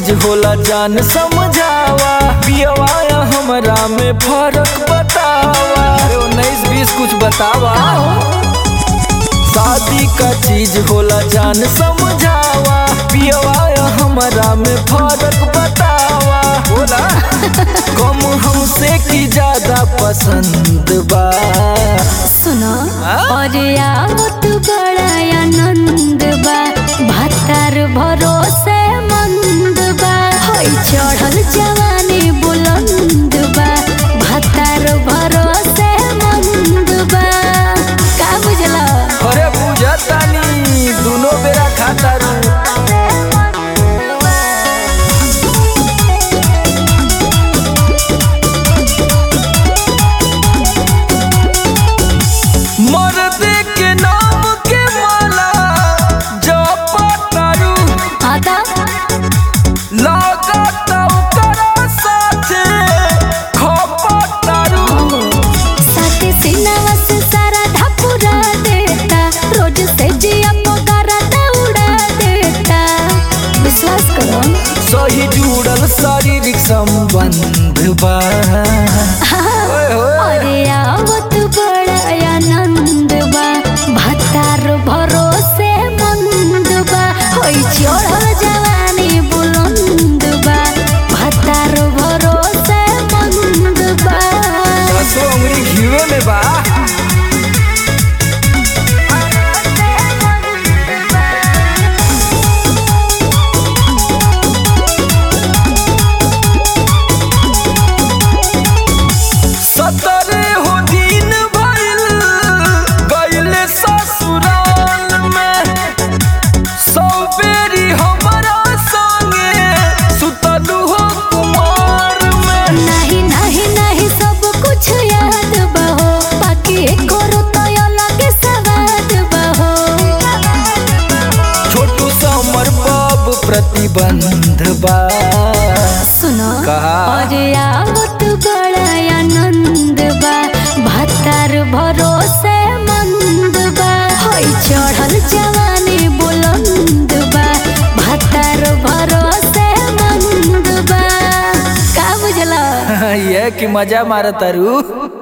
चीज होला जान समझावा पियवा या हमरा में फर्क बतावा अरे उन्नीस बीस कुछ बतावा शादी का चीज होला जान समझावा पियवा या हमरा में फर्क बतावा बोला कम हमसे की ज्यादा पसंद बा सुनो हाँ? और आवत बड़ा आनंद बा भातार भरोसे मंद बा होई चढ़ल जवानी बुलंद बा भातार भरोसे मंद बा का बुझला अरे बुझतानी दुनो बेरा खाता रू मर्द के नाम के माला जपतारू आता लागत ओकरा साथे खपतारू साथे सीनावा से सारा ढापुरा देता रोज से जिया पगारा दौड़ा देता विश्वास करो सही जुड़ल शारीरिक संबंध बा ओए होए। अरे आवत बड़ा आनंद बा भातार भरोसे मंद बा होई चढ़ल जवानी बुलंद बा भातार भरोसे मंद बा दसो उंगली घीवे में बा सतरे हो दिन भइल गइले ससुराल में सौ बेरी हमरा संगे सुतलू हो कुमार में नहीं नहीं नहीं सब कुछ याद बहो बाकी करो तो अलग सवाद बहो छोटू समर बाब प्रतिबंध बा सुनो कहा? और आवत बड़ा आनंद बा भातार भरोसे मंद बा होई चढ़ल जवानी बुलंद बा भातार भरोसे मंद बा का बुझला ये कि मजा मारतारू